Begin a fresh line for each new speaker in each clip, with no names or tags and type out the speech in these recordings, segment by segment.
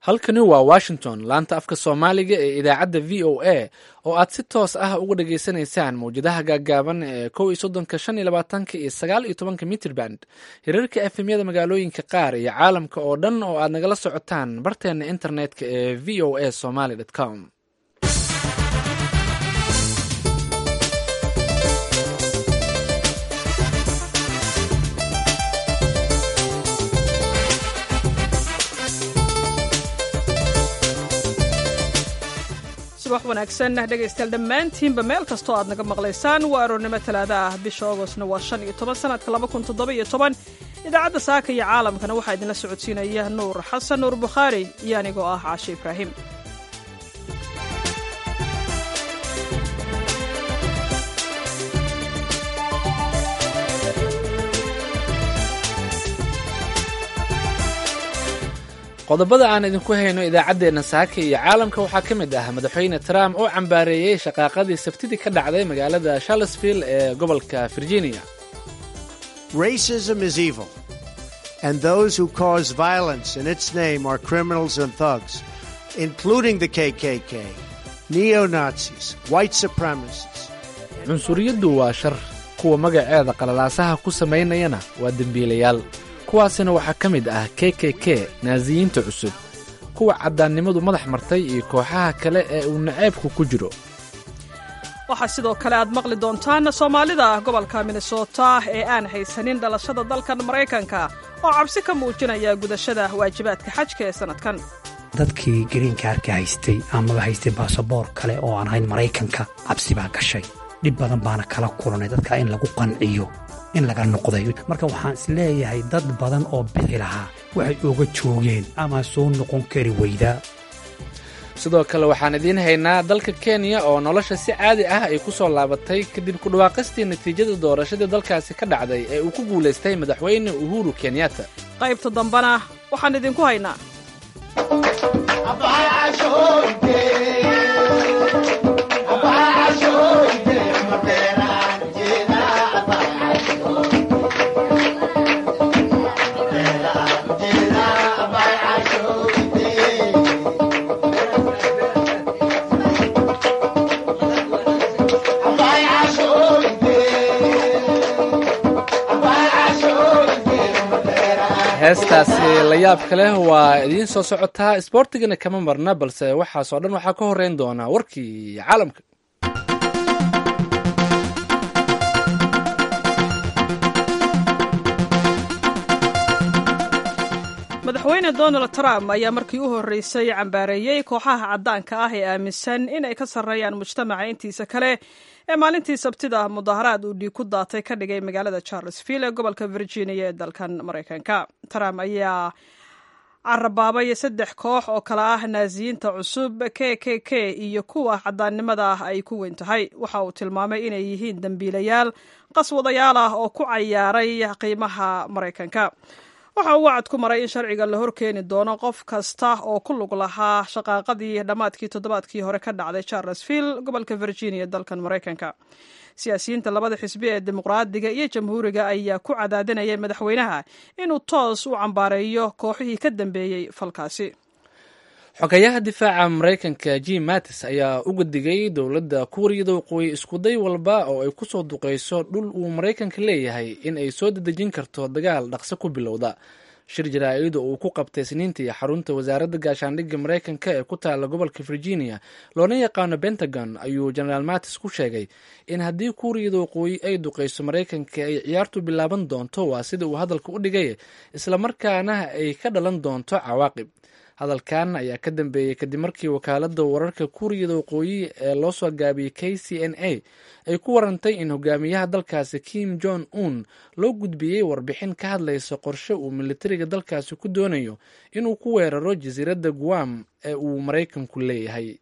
halkani waa washington laanta afka soomaaliga ee idaacadda v o a oo aad si toos ah uga dhageysanaysaan mawjadaha gaaggaaban ee kow iyo soddonka shan iyo labaatanka iyo sagaal iyo tobanka mitrband hirarka efemyada magaalooyinka qaar iyo caalamka oo dhan oo aad nagala socotaan barteena internetka ee v o a somaly com
subax wanaagsan dhegaystayaal dhammaantiinba meel kastoo aad naga maqlaysaan waa aroornimo talaada ah bisha augostna waa shan iyo toban sanadka laba kun toddoba iyo toban idaacadda saaka iyo caalamkana waxaa idinla socodsiinaya nuur xasan nuur bukhaari iyo anigoo ah caashe ibraahim
qodobada aan idinku hayno idaacaddeenna saaka iyo caalamka waxaa ka mid ah madaxweyne trump oo cambaareeyey shaqaaqadii sabtidii ka dhacday magaalada charlesville ee gobolka virginia
Racism is evil, and those who cause violence in its name are criminals and thugs, including the KKK, neo Nazis, white supremacists.
cunsuriyaddu waa shar kuwa magaceeda qalalaasaha ku samaynayana waa dembiilayaal kuwaasina waxaa ka mid ah k k k naasiyiinta cusub kuwa caddaannimadu madax martay iyo kooxaha kale ee uu naceebku ku jiro
waxaa sidoo kale aad maqli doontaan soomaalida gobolka minnesota ee aan haysanin dhalashada dalkan maraykanka oo cabsi ka muujinaya gudashada waajibaadka xajka ee sannadkan
dadkii gariinkaarka haystay amaba haystay baasaboor kale oo aan ahayn maraykanka cabsi baa gashay dhib badan baana kala kulanay dadka in lagu qanciyo in laga noqday marka waxaan isleeyahay dad badan oo bixi lahaa waxay oga joogeen ama soo noqon kari weydaa
sidoo kale waxaan idiin haynaa dalka kenya oo nolosha si caadi ah ay ku soo laabatay kadib kudhawaaqistii natiijada doorashadii dalkaasi ka dhacday ee uu ku guulaystay madaxweyne uhuru kenyatta
qaybta dambana waxaan idinku haynaa
heestaasi la yaabka leh waa idiin soo socotaa isboortigana kama marna balse waxaasoo dhan waxaa ka horreyn doonaa warkii caalamka
madaxweyne donald trump ayaa markii u horreysay cambaareeyey kooxaha caddaanka ah ee aaminsan in ay ka sarreeyaan mujtamaca intiisa kale ee maalintii sabtida mudaharaad uu dhiig ku daatay ka dhigay magaalada charlesville ee gobolka virginia ee dalkan maraykanka trump ayaa carabaabay saddex koox oo kale ah naasiyiinta cusub k k k iyo kuwa caddaannimada ah ay ku weyn tahay waxa uu tilmaamay inay yihiin dembiilayaal qaswadayaal ah oo ku cayaaray qiimaha maraykanka waxa uu wacad ku maray in sharciga la horkeeni doono qof kasta oo ku lug lahaa shaqaaqadii dhammaadkii toddobaadkii hore ka dhacday charlesville gobolka virginia dalkan maraykanka siyaasiyiinta labada xisbi ee dimuqraadiga iyo jamhuuriga ayaa ku cadaadinayay madaxweynaha inuu toos u cambaareeyo kooxihii ka dambeeyey falkaasi
xogayaha difaaca maraykanka jim mattis ayaa uga digay dowladda kuuriyada waqooyi iskuday walba oo ay ku soo duqayso dhul uu maraykanka leeyahay in ay soo dedejin karto dagaal dhaqso ku bilowda shir jaraa-id oo uu ku qabtay sniintii xarunta wasaaradda gaashaandhigga maraykanka ee ku taala gobolka virginia loona yaqaano pentagon ayuu genaraal mattis ku sheegay in haddii kuuriyada waqooyi ay duqayso maraykanka ay ciyaartu bilaaban doonto waa sida uu hadalka u dhigay islamarkaana ay ka dhalan doonto cawaaqib hadalkan ayaa ka dambeeyey kadib markii wakaaladda wararka kuuriyada waqooyi ee loo soo gaabiyey k c n a ay ku warantay in hogaamiyaha dalkaasi kim jong un loo gudbiyey warbixin ka hadlaysa qorshe uu militariga dalkaasi ku doonayo inuu ku weeraro jasiiradda guam ee uu maraykanku leeyahay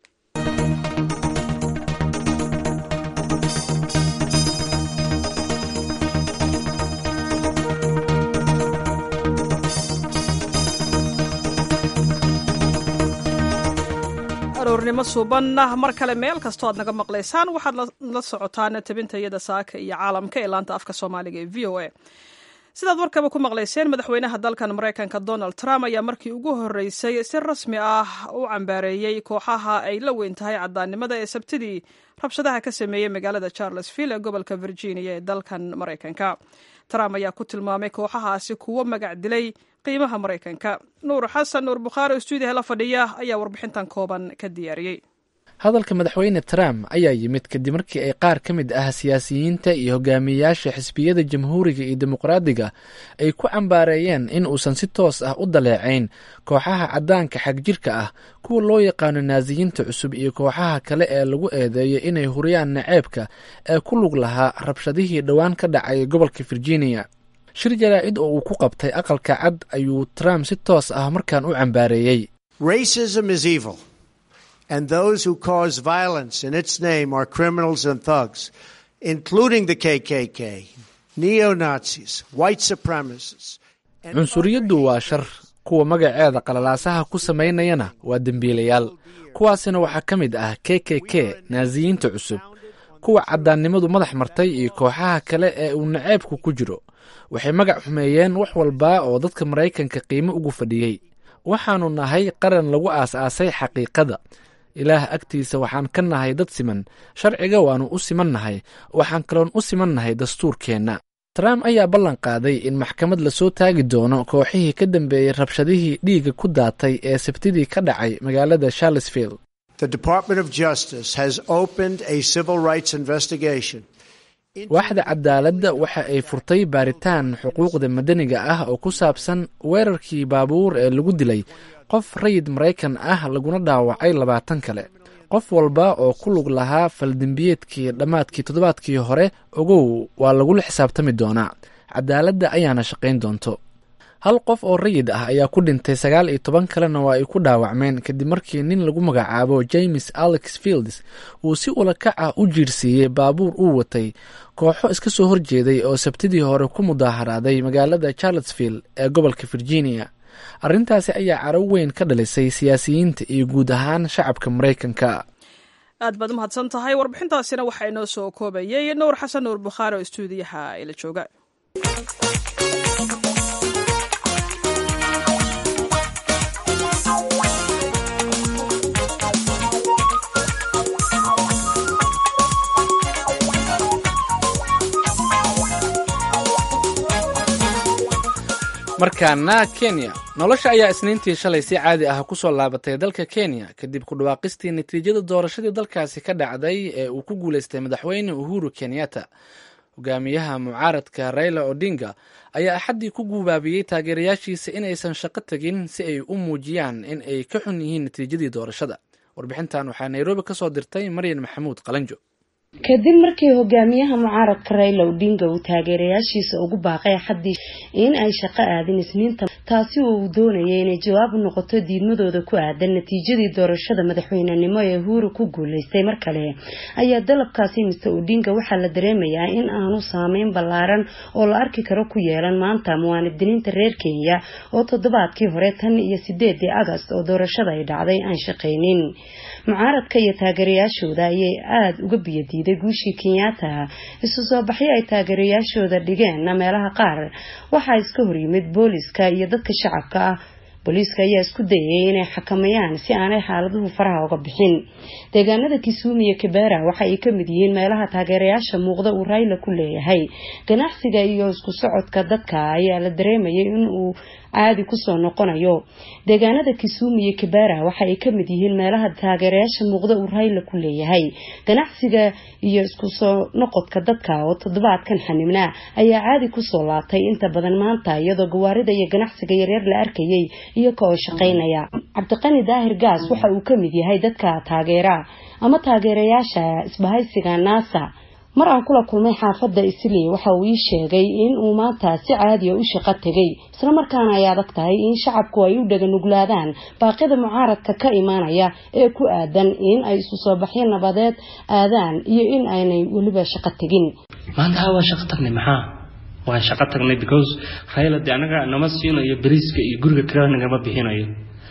aroornimo suubanna mar kale meel kastoo aad naga maqlaysaan waxaad la socotaan tabinta iyada saaka iyo caalamka ee laanta afka soomaaliga ee v o a sidaad warkaba ku maqlayseen madaxweynaha dalkan maraykanka donald trump ayaa markii ugu horreysay si rasmi ah u cambaareeyey kooxaha ay la weyn tahay caddaannimada ee sabtidii rabshadaha ka sameeyey magaalada charlesville ee gobolka virginia ee dalkan maraykanka trump ayaa ku tilmaamay kooxahaasi kuwo magac dilay qiimaha maraykanka nuur xasan nuur bukhaari oo stuudiyaha la fadhiya ayaa warbixintan kooban ka diyaariyey
hadalka madaxweyne trump ayaa yimid kadib markii ay qaar ka mid ah siyaasiyiinta iyo hogaamiyayaasha xisbiyada jamhuuriga iyo dimuqraadiga ay ku cambaareeyeen in uusan si toos ah u daleecayn kooxaha caddaanka xagjirka ah kuwa loo yaqaano naasiyiinta cusub iyo kooxaha kale ee lagu eedeeyo inay huriyaan naceebka ee ku lug lahaa rabshadihii dhowaan ka dhacay gobolka virginia shir jaraa'id oo uu ku qabtay aqalka cad ayuu trump si toos ah markaan u cambaareeyey
and those who cause violence in its name are criminals and thugs, including the KKK, neo Nazis, white supremacists.
cunsuriyaddu waa shar kuwa magaceeda qalalaasaha ku samaynayana waa dembiilayaal kuwaasina waxaa ka mid ah k k k naasiyiinta cusub kuwa caddaannimadu madax martay iyo kooxaha kale ee uu naceebku ku jiro waxay magac xumeeyeen wax walba oo dadka maraykanka qiimo ugu fadhiyey waxaannu nahay qaran lagu aas-aasay xaqiiqada ilaah agtiisa waxaan ka nahay dad siman sharciga waannu u siman nahay waxaan kaloon u siman nahay dastuurkeenna trump ayaa ballan qaaday in maxkamad lasoo taagi doono kooxihii ka dambeeyey rabshadihii dhiigga ku daatay ee sabtidii ka dhacay magaalada charlesville waaxda cadaaladda waxa ay furtay baaritaan xuquuqda madaniga ah oo ku saabsan weerarkii baabuur ee lagu dilay qof rayid maraykan ah laguna dhaawacay labaatan kale qof walba oo ku lug lahaa faldembiyeedkii dhammaadkii toddobaadkii hore ogow waa lagula xisaabtami doonaa cadaaladda ayaana shaqayn doonto hal qof oo rayid ah ayaa ku dhintay sagaal iyo toban kalena waa ay ku dhaawacmeen kadib markii nin lagu magacaabo james alex fields uu si ulakac ah u jiirsiiyey baabuur uu watay kooxo iska soo horjeeday oo sabtidii hore ku mudaaharaaday magaalada charlottesville ee gobolka virginia arrintaasi ayaa caraw weyn ka dhalisay siyaasiyiinta iyo guud ahaan shacabka maraykanka
aad baad umahadsan tahay warbixintaasina waxaa inoo soo koobayay nuur xasan nuur bukhaari oo stuudiyaha ila jooga
markaana kenya nolosha ayaa isniintii shalay si caadi ah kusoo laabatay dalka kenya kadib ku dhawaaqistii natiijada doorashadii dalkaasi ka dhacday ee uu ku guuleystay madaxweyne uhuru kenyatta hogaamiyaha mucaaradka raila odinga ayaa axaddii ku guubaabiyey taageerayaashiisa inaysan shaqo tegin si ay u muujiyaan in ay ka xun yihiin natiijadii doorashada warbixintan waxaa nairobi kasoo dirtay maryan maxamuud qalanjo
kadib markii hogaamiyaha mucaaradka rayla odinga uu taageerayaashiisa ugu baaqay axaddii in ay shaqo aadin isniinta taasi oo uu doonayay inay jawaab u noqoto diidmadooda ku aadan natiijadii doorashada madaxweynenimo ee uhuru ku guuleystay mar kale ayaa dalabkaasi mister odinga waxaa la dareemayaa in aanu saameyn ballaaran oo la arki karo ku yeelan maanta muwaanidiniinta reer kenya oo toddobaadkii hore tan iyo sideedii agast oo doorashada ay dhacday aan shaqaynin mucaaradka iyo taageerayaashooda ayay aada uga biyadiiday guushii kenyatta isu soo baxyo ay taageerayaashooda dhigeen meelaha qaar waxaa iska horyimid booliska iyo dadka shacabka ah booliiska ayaa isku dayay inay xakamayaan si aanay xaaladuhu faraha uga bixin deegaanada kisumu iyo kibera waxa ay kamid yihiin meelaha taageerayaasha muuqda uu rayla ku leeyahay ganacsiga iyo isku socodka dadka ayaa la dareemayay in uu caadi kusoo noqonayo deegaanada kisumu iyo kibera waxa ay kamid yihiin meelaha taageerayaasha muuqda uu rayla ku leeyahay ganacsiga iyo isku soo noqodka dadka oo toddobaadkan xanibnaa ayaa caadi kusoo laabtay inta badan maanta iyadoo gawaarida iyo ganacsiga yaryar la arkayay iyaga oo shaqaynaya cabdiqani daahir gaas waxa uu kamid yahay dadka taageera ama taageerayaasha isbahaysiga naasa mar aan kula kulmay xaafadda islii waxa uu ii sheegay in uu maanta si caadiya u shaqo tegay islamarkaana ay adag tahay in shacabku ay u dhaganuglaadaan baaqyada mucaaradka ka imaanaya ee ku aadan in ay isu soo baxyo nabadeed aadaan iyo in aynay weliba shaqo tegin
maanta ha waa shaqo tagnay maxaa waan shaqo tagnay because rayla de anaga nama siinayo beriiska iyo guriga kirada nagama bixinayo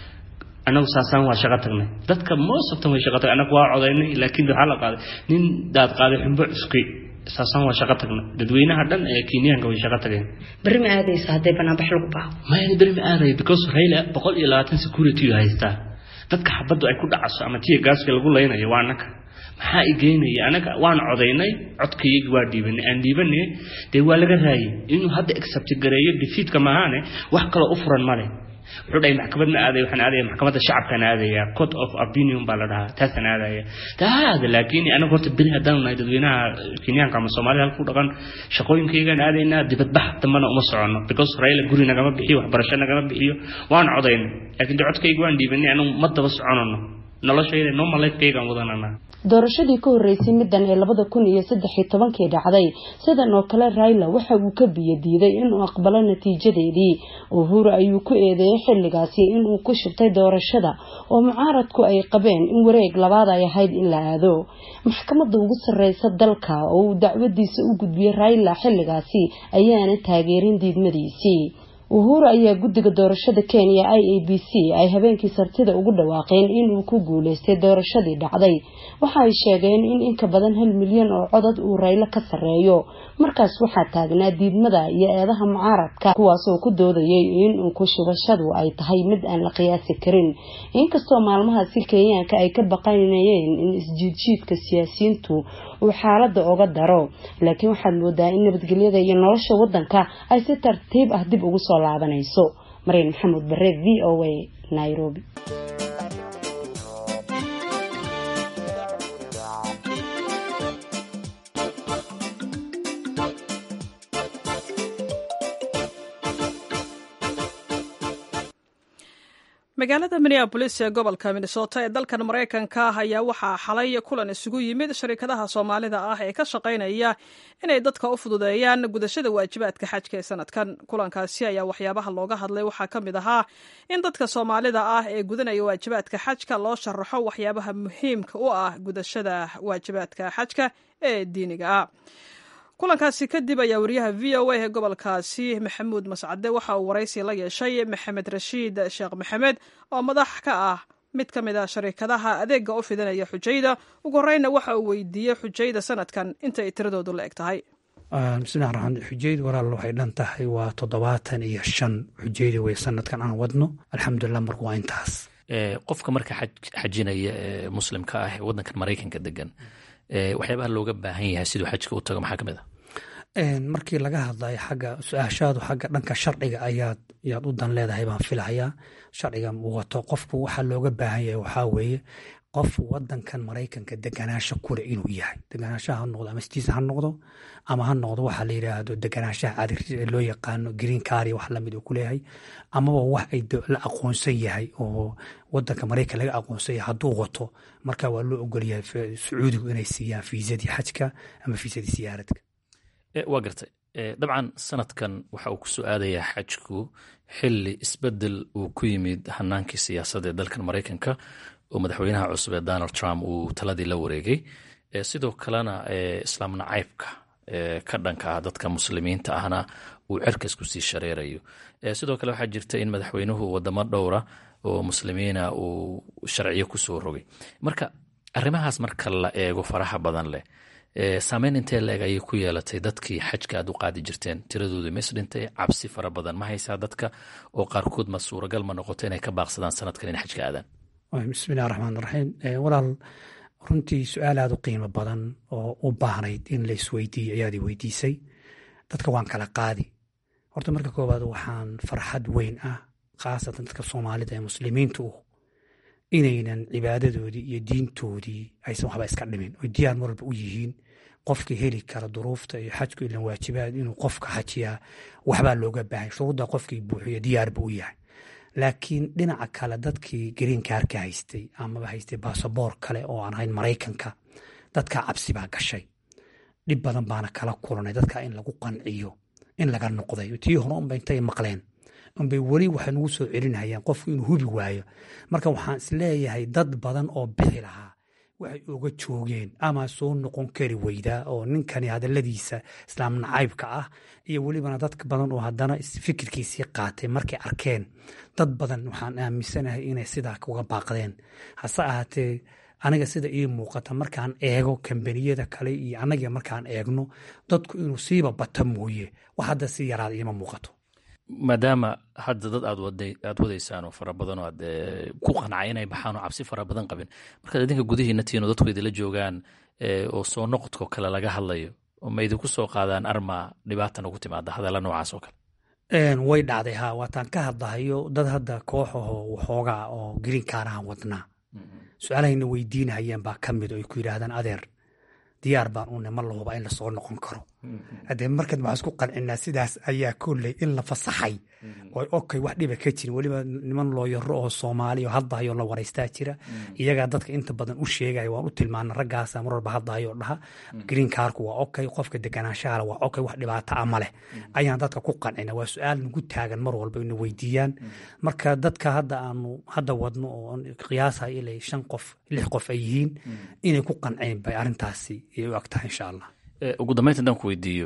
anagu saasaan waa shaqo tagnay dadka most of them way shaqo tagnay anagu waa codaynay laakiin waxaa la qaaday nin daad qaaday xumbo cuskay saasaan waa shaqo tagna dadweynaha dhan ee kenyaanka way shaqo tageen
berri ma aadaysa haddii banaanbax lagu baaqo
maya beri ma aadayo because raila boqol iyo labaatan security uu haystaa dadka xabaddu ay ku dhacaso ama tiya gaaska lagu laynayo waa anaka maxaa i geynaya anaga waan codaynay codkayagi waa dhiibanay aan dhiibanay dee waa laga raayay inuu hadda accept gareeyo defeatka maahaane wax kaloo u furan male wuxuu dhahay maxkamad ma aadaya waxaan aadaya maxkamadda shacabkaan aadaya court of opinion baa la dhahaa taasaan aadaya taada laakiin anaga horta beri haddaan nahay dadweynaha kenyaanka ama soomaalida halku dhaqan shaqooyinkaygaan aadaynaa dibadbax dambana uma soconno because raila guri nagama bixiyo waxbarasho nagama bixiyo waan codaynay laakiin de codkayga waan dhiibanay anagu ma daba soconano noloshayda normal lifekaygaan wadananaa
doorashadii ka horreysay middan ee labada kun iyo saddex iyo tobankii dhacday sidan oo kale raila waxa uu ka biyo diiday inuu aqbalo natiijadeedii uhuru ayuu ku eedeeyay xilligaasi inuu ku shubtay doorashada oo mucaaradku ay qabeen in wareeg labaad ay ahayd in la aado maxkamadda ugu sarreysa dalka oo uu dacwadiisa u gudbiyey raila xilligaasi ayaana taageerin diidmadiisii uhuru ayaa guddiga doorashada kenya i a b c ay habeenkii sartida ugu dhawaaqeen inuu ku guuleystay doorashadii dhacday waxa ay sheegeen in inka badan hal milyan oo codad uu raylo ka sarreeyo markaas waxaa taagnaa diidmada iyo eedaha mucaaradka kuwaas oo ku doodayay inuu ku shubashadu ay tahay mid aan la qiyaasi karin inkastoo maalmahaasi kenyaanka ay ka baqanayeen in isjiidjiidka siyaasiyiintu uu xaalada oga daro laakiin waxaad moodaa in nabadgelyada iyo nolosha wadanka ay si tartiib ah dib ugu soo laabanayso mariin maxamuud bare v o a nairobi
magaalada minneabolis ee gobolka minnesota ee dalkan maraykanka ah ayaa waxaa xalay kulan isugu yimid sharikadaha soomaalida ah ee ka shaqaynaya inay dadka u fududeeyaan gudashada waajibaadka xajka ee sanadkan kulankaasi ayaa waxyaabaha looga hadlay waxaa ka mid ahaa in dadka soomaalida ah ee gudanaya waajibaadka xajka loo sharaxo waxyaabaha muhiimka u ah gudashada waajibaadka xajka ee diiniga ah kulankaasi kadib ayaa wariyaha v o a ee gobolkaasi maxamuud mascade waxa uu waraysi la yeeshay maxamed rashiid sheekh maxamed oo madax ka ah mid ka mid a sharikadaha adeega u fidinaya xujayda ugu horeyna waxa uu weydiiyey xujayda sanadkan inta ay tiradoodu la eg tahay
bismillahi raxmaan xujayda walaal waxay dhan tahay waa toddobaatan iyo shan xujayda wey sanadkan aan wadno alxamdulilah marka waa intaas
qofka marka xajinaya ee muslimka ah ee wadankan maraykanka degan waxyaabaha looga baahan yahay siduu xajka u tago maxaa ka mid a
markii laga hadlayo xagga su-aashaadu xagga dhanka sharciga ayaad yaad u dan leedahay baan filahayaa sharciga wato qofku waxaa looga baahan yahay waxaa weeye qof wadankan maraykanka deganaasho kule inuu yahay deganaashaha ha noqdo ama stiisa ha noqdo ama ha noqdo waxaa la yidhaahdo deganaashaha caadi loo yaqaano green cari wax lamid uu kuleeyahay amaba wax ay la aqoonsan yahay oo wadanka maraykan laga aqoonsan yahay hadduu wato marka waa loo ogolyahay sacuudigu inay siiyaan fiisadii xajka ama fiisadii siyaaradka
waa gartay dabcan sanadkan waxa uu ku soo aadayaa xajku xili isbedel uu ku yimid hanaankii siyaasadda ee dalkan maraykanka oo madaxweynaha cusub ee donald trump uu taladii la wareegay sidoo kalena islaam nacaybka ka dhanka ah dadka muslimiinta ahna uu cerkas kusii shareerayo sidoo kale waxaa jirta in madaxweynuhu wadamo dhowra oo muslimiina uu sharciyo kusoo rogay marka arrimahaas marka la eego faraha badan leh saameyn intee la-eg ayay ku yeelatay dadkii xajka aad u qaadi jirteen tiradoodu mis dhintay cabsi fara badan ma haysaa dadka oo qaarkood ma suuragal ma noqoto inay ka baaqsadaan sanadkan in xajka aadaan
bismillahi raxmaan raxiim walaal runtii su-aal aada u qiimo badan oo u baahnayd in la isweydiiyo ayaad i weydiisay dadka waan kala qaadi horta marka koowaad waxaan farxad weyn ah khaasatan dadka soomaalida ee muslimiinta u inaynan cibaadadoodii iyo diintoodii aysan waxba iska dhimin oy diyaar mar walba u yihiin qofka heli kara duruufta iyo xajku ilan waajibaad inuu qofka xajiyaa waxbaa looga baahay shuruudda qofkii buuxiyo diyaarba u yahay laakiin dhinaca kale dadkii greenkaarka haystay amaba haystay basaboor kale oo aan ahayn maraykanka dadka cabsi baa gashay dhib badan baana kala kulanay dadka in lagu qanciyo in laga noqday tii hore unba intay maqleen unbay weli waxay nagu soo celinayaan qofku inuu hubi waayo marka waxaan isleeyahay dad badan oo bixi lahaa waxay oga joogeen ama soo noqon kari weydaa oo ninkani hadaladiisa islaam nacaybka ah iyo welibana dad badan oo haddana fikirkiisii qaatay markay arkeen dad badan waxaan aaminsanahay inay sidaa uga baaqdeen hase ahaatee aniga sida ii muuqata markaan eego kambaniyada kale iyo annaga markaan eegno dadku inuu siiba bata mooye wax hadda si yaraada iima muuqato
maadaama hadda dad aad aad wadaysaan oo fara badan oo aad ku qancay inay baxaan oo cabsi fara badan qabin markaad idinka gudihiina tihiin oo dadku idila joogaan oo soo noqodko kale laga hadlayo ma idinku soo qaadaan arma dhibaatan ugu timaada hadalla noocaas oo kale
way dhacday ha waataan ka hadlahayo dad hadda koox aho waxoogaa oo greenkaanahan wadnaa su-aalahayna weydiinahayeen baa ka mid oo ay ku yidhaahdaan adeer diyaar baan une ma la huba in lasoo noqon karo haddee markan waxaan isku qancinaa sidaas ayaa kolley in la fasaxay oo okay wax dhiba ka jirin weliba niman looyaro oo soomaali oo haddahayo la waraystaa jira iyagaa dadka inta badan u sheegaya waan u tilmaana raggaasa mar walba haddahayo dhaha green carku waa okay qofka deganaanshahala waa okay wax dhibaata ama leh ayaan dadka ku qancina waa su-aal nagu taagan mar walba ina weydiiyaan marka dadka hadda aanu hadda wadno oo qiyaasaya ilay shan qof lix qof ay yihiin inay ku qanceen bay arrintaasi ay u ag tahay insha allah
ugu dambeynta haddaan ku weydiiyo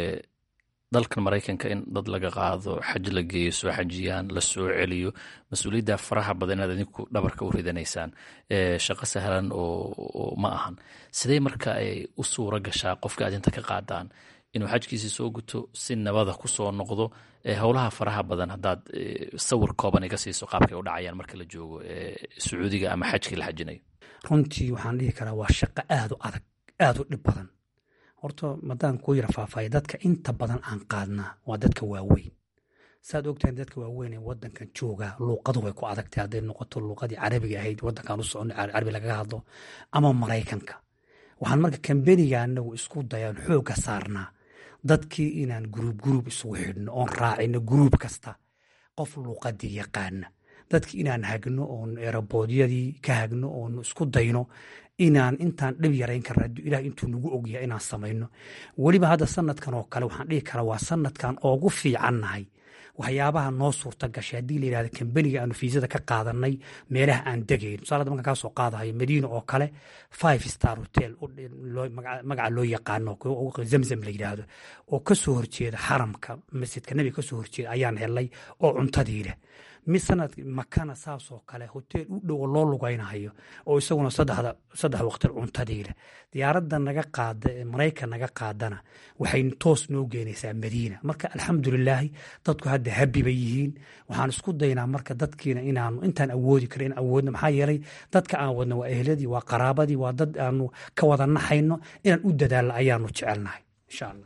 dalkan maraykanka in dad laga qaado xaj la geeyo soo xajiyaan la soo celiyo mas-uuliyadda faraha badan inaad idinku dhabarka u ridanaysaan shaqo sahlan oo ma ahan sidee marka ay u suura gashaa qofka aad inta ka qaadaan inuu xajkiisii soo guto si nabada ku soo noqdo howlaha faraha badan haddaad sawir kooban iga siiso qaabkay u dhacayaan marka la joogo sacuudiga ama xajkii la xajinayo
runtii waxaan dhihi karaa waa shaqo aad u adag aad u dhib badan horta madaan kuu yara faahfaaya dadka inta badan aan qaadnaa waa dadka waaweyn saad ogtahay dadka waaweyn ee wadankan joogaa luuqadu way ku adagtay hadday noqoto luuqadii carabiga ahayd wadankan u socono carabi lagaga hadlo ama maraykanka waxaan marka kambeniga anagu isku dayaan xoogga saarnaa dadkii inaan guruub guruub isugu xidhno oon raacino guruub kasta qof luuqadii yaqaana dadki inaan hagno oon eraboodyadii ka hagno oon isku dayno inaan intaan dhib yarayn karna hadduu ilaah intuu nagu ogyahay inaan samayno weliba hadda sanadkan oo kale waxaan dhihi karaa waa sanadkan oogu fiicannahay waxyaabaha noo suurta gashay haddii la yidhahda kambeniga aanu fiisada ka qaadanay meelaha aan degayn tusaale markaan kaa soo qaadahayo madiina oo kale five star hotel magaca loo yaqaano zamzam la yidhaahdo oo kasoo horjeeda xaramka masjidka nebiga kasoo horjeeda ayaan helay oo cuntadii leh mid sanad makana saasoo kale hoteel u dhowo loo lugaynahayo oo isaguna saddex waqti cuntadii leh diyaaradda naga qaada ee maraykan naga qaadana waxay toos noo geenaysaa madiina marka alxamdulilaahi dadku hadda habi bay yihiin waxaan isku daynaa marka dadkiina inaanu intaan awoodi kara in awoodno maxaa yeelay dadka aan wadno waa ehladii waa qaraabadii waa dad aanu ka wada naxayno inaan u dadaalno ayaanu jecelnahay insha allah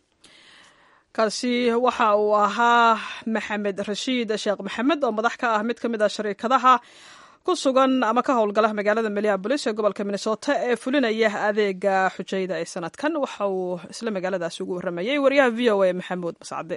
kaasi waxa uu ahaa maxamed rashiid sheekh maxamed oo madax ka ah mid ka mid a shariikadaha ku sugan ama ka howlgala magaalada minneabolis ee gobolka minnesota ee fulinaya adeega xujayda ee sanadkan waxa uu isla magaaladaasi ugu waramayay wariyaha v o a maxamuud mascade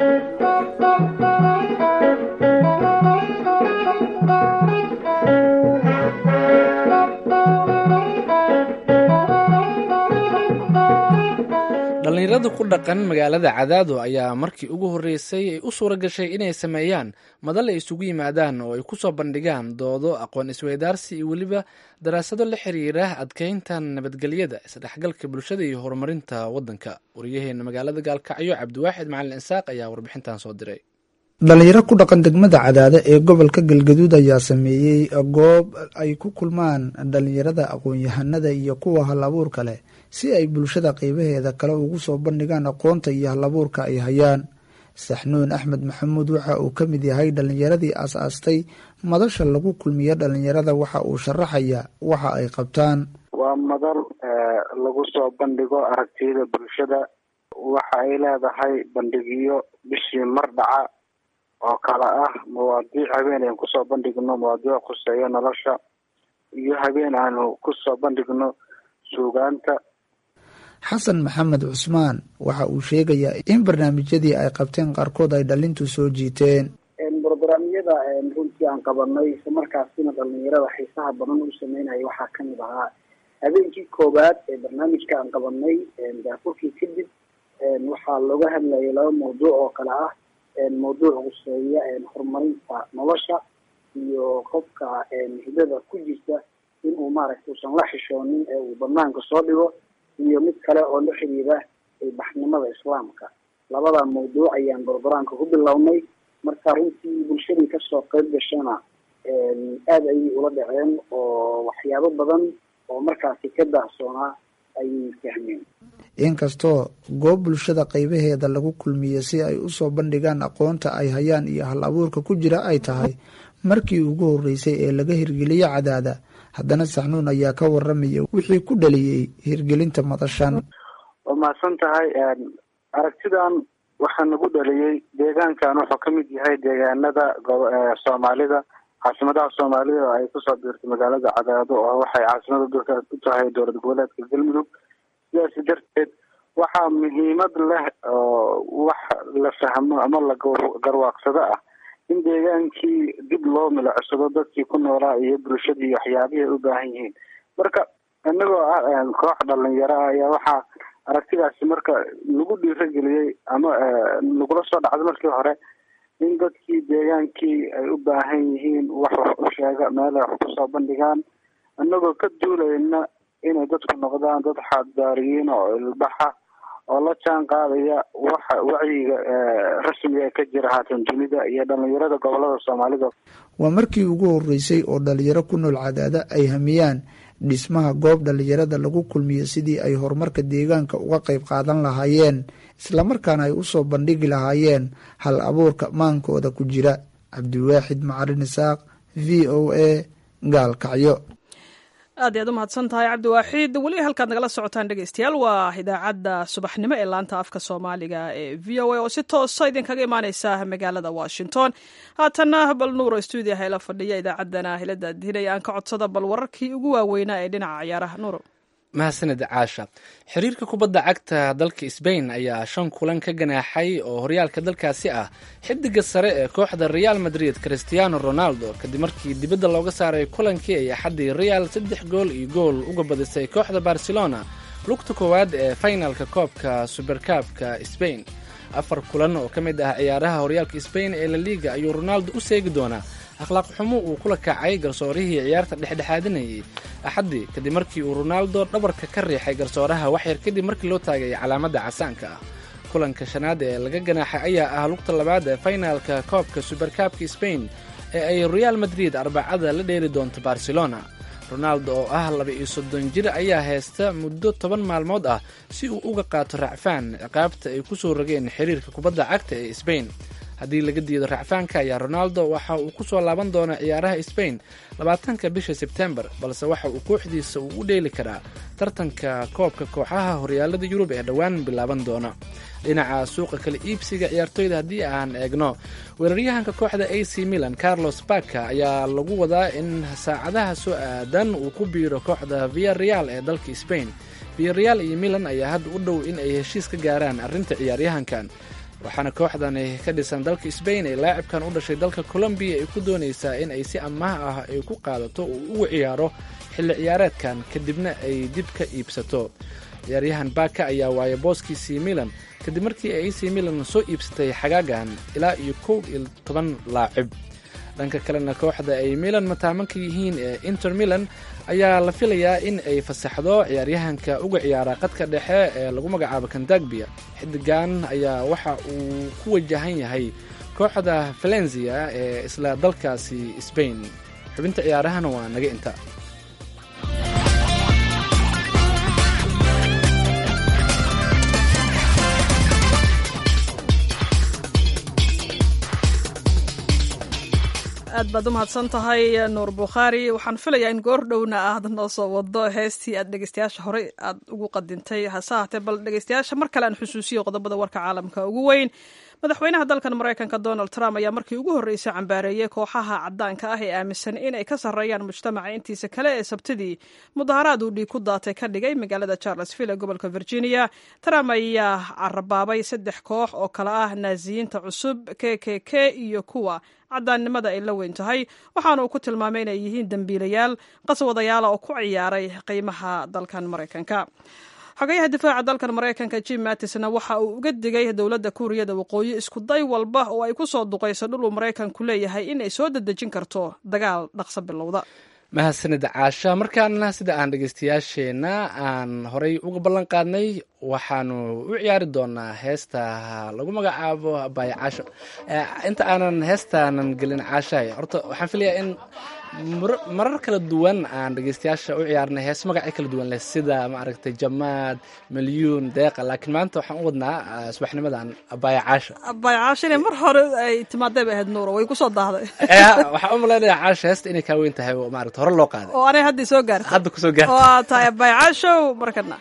dhallinyarada ku dhaqan magaalada cadaado ayaa markii ugu horreysay ay u suura gashay inay sameeyaan madal ay isugu yimaadaan oo ay ku soo bandhigaan doodo aqoon isweydaarsi iyo weliba daraasado la xiriira adkeynta nabadgelyada isdhexgalka bulshada iyo horumarinta waddanka wariyaheena magaalada gaalkacyo cabdiwaaxid macalin isaaq ayaa warbixintan soo diray
dhalinyaro ku dhaqan degmada cadaade ee gobolka galgaduud ayaa sameeyey goob ay ku kulmaan dhalinyarada aqoon-yahanada iyo kuwa hal abuurka leh si ay bulshada qeybaheeda kale ugu soo bandhigaan aqoonta iyo hal abuurka ay hayaan saxnuun axmed maxamuud waxa uu ka mid yahay dhalinyaradii aas-aastay madasha lagu kulmiyo dhalinyarada waxa uu sharaxaya waxa ay qabtaan
waa madal lagu soo bandhigo aragtiyada bulshada waxa ay leedahay bandhigyo bishii mar dhaca oo kale ah mawaadiic habeen aan kusoo bandhigno mawaadiic khuseeyo nolosha iyo habeen aanu kusoo bandhigno suugaanta
xasan maxamed cusmaan waxa uu sheegayaa in barnaamijyadii ay qabteen qaarkood ay dhalintu soo jiiteen
brograamyada runtii aan qabanay isla markaasina dhalinyarada xiisaha badan u sameynaya waxaa kamid ahaa habeenkii koowaad ee barnaamijka aan qabanay daafurkii kadib waxaa looga hadlayay laba mawduuc oo kale ah mawduuc quseeya horumarinta nolosha iyo qofka hidada ku jirta inuu maaragtay usan la xishoonin ee uu banaanka soo dhigo iyo mid kale oo la xiriira baxnimada islaamka labada mawduuc ayaan brograamka ku bilownay marka runtii bulshadii kasoo qeyb gashana aada ayay ula dhaceen oo waxyaabo badan oo markaasi ka daahsoonaa ayay fahmeen
inkastoo goob bulshada qaybaheeda lagu kulmiye si ay usoo bandhigaan aqoonta ay hayaan iyo hal abuurka ku jira ay tahay markii ugu horeysay ee laga hirgeliyo cadaada haddana saxnuun ayaa ka waramaya wixii ku dhaliyey hirgelinta madashan
waa mahadsan tahay aragtidan waxaa nagu dhaliyey deegaankan wuxuu ka mid yahay deegaanada soomaalida caasimadaha soomaalida oo ay kusoo biirtay magaalada cadaado oo waxay caasimada dalka u tahay dowlad goboleedka galmudug sidaasi darteed waxaa muhiimad leh oo wax la fahmo ama la garwaaqsado ah in deegaankii dib loo milicsado dadkii ku noolaa iyo bulshadii waxyaabihii ay u baahan yihiin marka inagoo ah koox dhalinyaro ah ayaa waxaa aragtidaasi marka lagu dhiirageliyey ama lagula soo dhacday markii hore in dadkii deegaankii ay u baahan yihiin wax wax u sheega meelay wax kusoo bandhigaan inagoo ka duulayna inay dadku noqdaan dad xaaddaariyiin oo ilbaxa oo la jaan qaadaya waxa wacyiga rasmiga ka jira haatan dunida iyo dhalinyarada gobolada soomaalida
waa markii ugu horeysay oo dhalinyaro ku nool cadaada ay hamiyaan dhismaha goob dhalinyarada lagu kulmiyo sidii ay horumarka deegaanka uga qayb qaadan lahaayeen islamarkaana ay usoo bandhigi lahaayeen hal abuurka maankooda ku jira cabdiwaaxid macarin isaaq v o a gaalkacyo
aad iyaad u mahadsan tahay cabdiwaaxiid weli halkaad nagala socotaan dhegeystayaal waa idaacadda subaxnimo ee laanta afka soomaaliga ee v o a oo si toosa idinkaga imaaneysa magaalada washington haatanna bal nuuro stuudiyaha ila fadhiya idaacaddana hilada dihinaya aan ka codsada bal wararkii ugu waaweynaa ee dhinaca ciyaaraha nuuro
mahadsanid caasha xiriirka kubadda cagta dalka sbain ayaa shan kulan ka ganaaxay oo horyaalka dalkaasi ah xidiga sare ee kooxda real madrid christiano ronaldo kadib markii dibadda looga saaray kulankii ay axaddii real saddex gool iyo gool uga badisay kooxda barcelona lugta koowaad ee faynalka koobka suberkaabka sbain afar kulan oo ka mid ah ciyaaraha horyaalka sbain ee la liiga ayuu ronaldo u seegi doonaa akhlaaq xumo uu kula kacay garsoorihii ciyaarta dhexdhexaadinayay axaddii kadib markii uu ronaldo dhabarka ka riixay garsooraha waxyar kadib markii loo taagay calaamadda casaanka ah kulanka shanaad ee laga ganaaxay ayaa ah lugta labaad ee faynaalka koobka suberkaabka sbain ee ay real madrid arbacada la dheeli doonto barcelona ronaldo oo ah laba iyo soddon jir ayaa haysta muddo toban maalmood ah si uu uga qaato racfaan ciqaabta ay ku soo rogeen xiriirka kubadda cagta ee sbain haddii laga diido racfaanka ayaa ronaldo waxa uu ku soo laaban doonaa ciyaaraha sbain labaatanka bisha sebtembar balse waxa uu kooxdiisa uu u dheeli karaa tartanka koobka kooxaha horyaalada yurub ee dhowaan bilaaban doona dhinaca suuqa kala iibsiga ciyaartoyda haddii aan eegno weeraryahanka kooxda a c milan carlos baka ayaa lagu wadaa in saacadaha soo aadan uu ku biiro kooxda via real ee dalka sbain via real iyo milan ayaa hadda u dhow in ay heshiis ka gaaraan arrinta ciyaaryahankan waxaana kooxdani ka dhisan dalka sbain ee laacibkan u dhashay dalka colombiya ay ku doonaysaa in ay si amaah ah ay ku qaadato uu ugu ciyaaro xilli ciyaareedkan kadibna ay dib ka iibsato ciyaaryahan baka ayaa waaya booskiisii milan kadib markii ay ac milan soo iibsatay xagaagan ilaa iyo kow iyo toban laacib dhanka kalena kooxda ay milan mataamanka yihiin ee inter milan ayaa la filayaa in ay fasaxdo ciyaaryahanka uga ciyaara qadka dhexe ee lagu magacaabo kandagbia xidigan ayaa waxa uu ku wajahan yahay kooxda valenzia ee isla dalkaasi sbain xubinta ciyaarahana waa naga inta
aad baad u mahadsan tahay nuur bukhaari waxaan filayaa in goor dhowna aad noo soo wado heestii aad dhegeystayaasha horey aad ugu qadintay hase haatee bal dhegeystayaasha mar kale aan xusuusiyo qodobada warka caalamka ugu weyn madaxweynaha dalkan maraykanka donald trump ayaa markii ugu horreysay cambaareeyey kooxaha caddaanka ah ee aaminsan inay ka sarreeyaan mujtamaca intiisa kale ee sabtidii mudaharaad uu dhiig ku daatay ka dhigay magaalada charlesville ee gobolka virginia trump ayaa carabaabay saddex koox oo kale ah naasiyiinta cusub k k k iyo kuwa caddaannimada ay la weyn tahay waxaana uu ku tilmaamay inay yihiin dembiilayaal qaswadayaala oo ku ciyaaray qiimaha dalkan maraykanka xogayaha difaaca dalkan maraykanka jim mattisna waxa uu uga digay dowladda kuuriyada waqooyi isku day walba oo ay ku soo duqayso dhul uu maraykanku leeyahay in ay soo dedejin karto dagaal dhaqso bilowda
mahadsanid caasha markaana sida aan dhegeystayaasheenna aan horey uga ballan qaadnay waxaanu u ciyaari doonaa heesta lagu magacaabo abaayo caasho inta aanan heestaanan gelin caashahay horta waxaan filayaa in marar kala duwan aan dhegeystayaasha u ciyaarnay hees magacyo kala duwan leh sida maaragtay jamaad milyuun deeqa laakiin maanta waxaan u wadnaa subaxnimadan abaayo caasho
abaayo caasho inay mar hore ay timaadee bay ahayd nuuro way ku soo daahday
waxaan u malaynayaa caasho heesta inay kaa weyn tahay oo maaragta hore loo qaaday
oo anay haddii soo gaartay
hadda kusoo gaartay
oo aad tahay abaayo caashow markana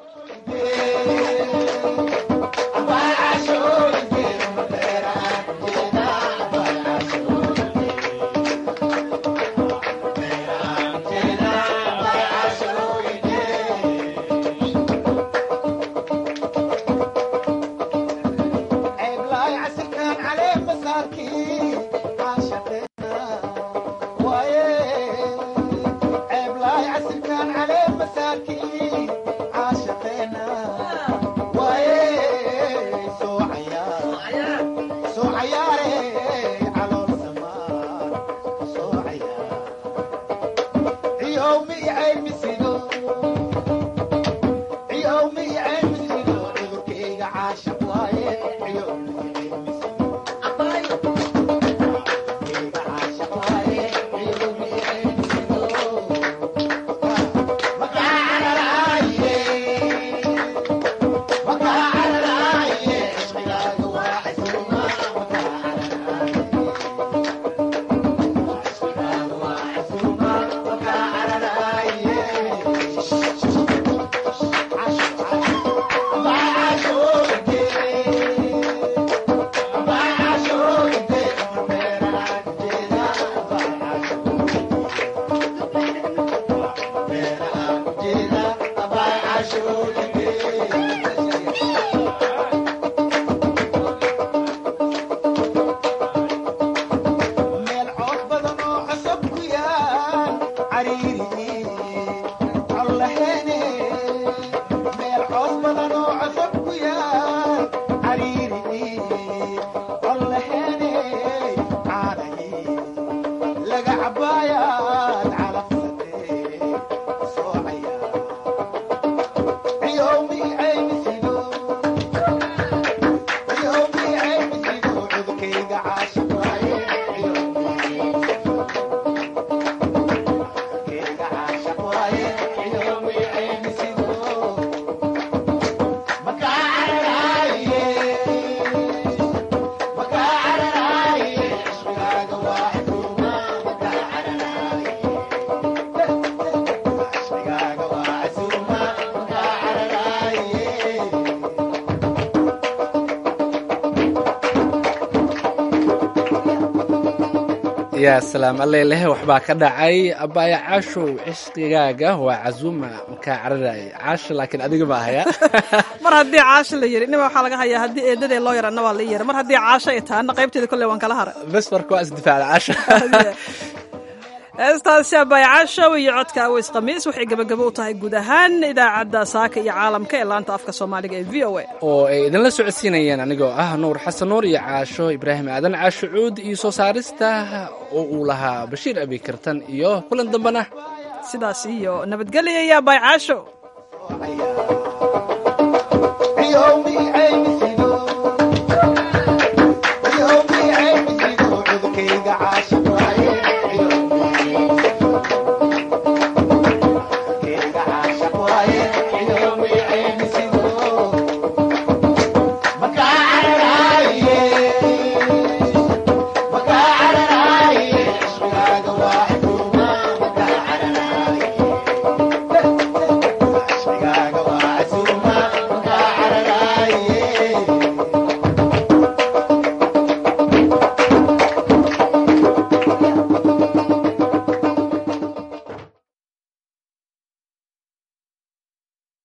yaa salaam alleleh waxbaa ka dhacay abbaaya caashow cishqigaaga waa casuuma makaa cararaay caasha laakiin adiga ma ahaya
mar haddii caasho la yiri nima waxaa laga hayaa haddii eedadee loo yarana waa la yiri mar haddii caasho ay taana qaybteeda kolley waan kala haray
bes marka waa isdifaacda caasha
heestaasi abbaaya caashow iyo codka aweys khamiis waxay gebagabo u tahay guud ahaan idaacadda saaka iyo caalamka ee laanta afka soomaaliga ee v o a
oo ay idinla socodsiinayeen anigoo ah nuur xasan nuur iyo caasho ibraahim aadan caasho cuud iyo soo saarista oo uu lahaa bashiir abikartan iyo kulan dambena
sidaas iyo nabadgelya iyo abbaay caasho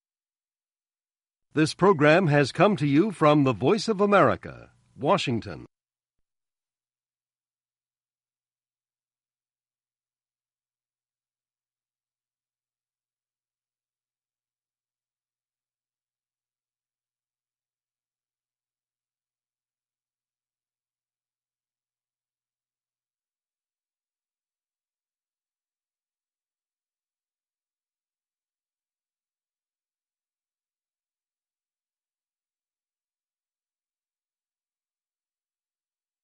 This program has come to you from the Voice of America, Washington.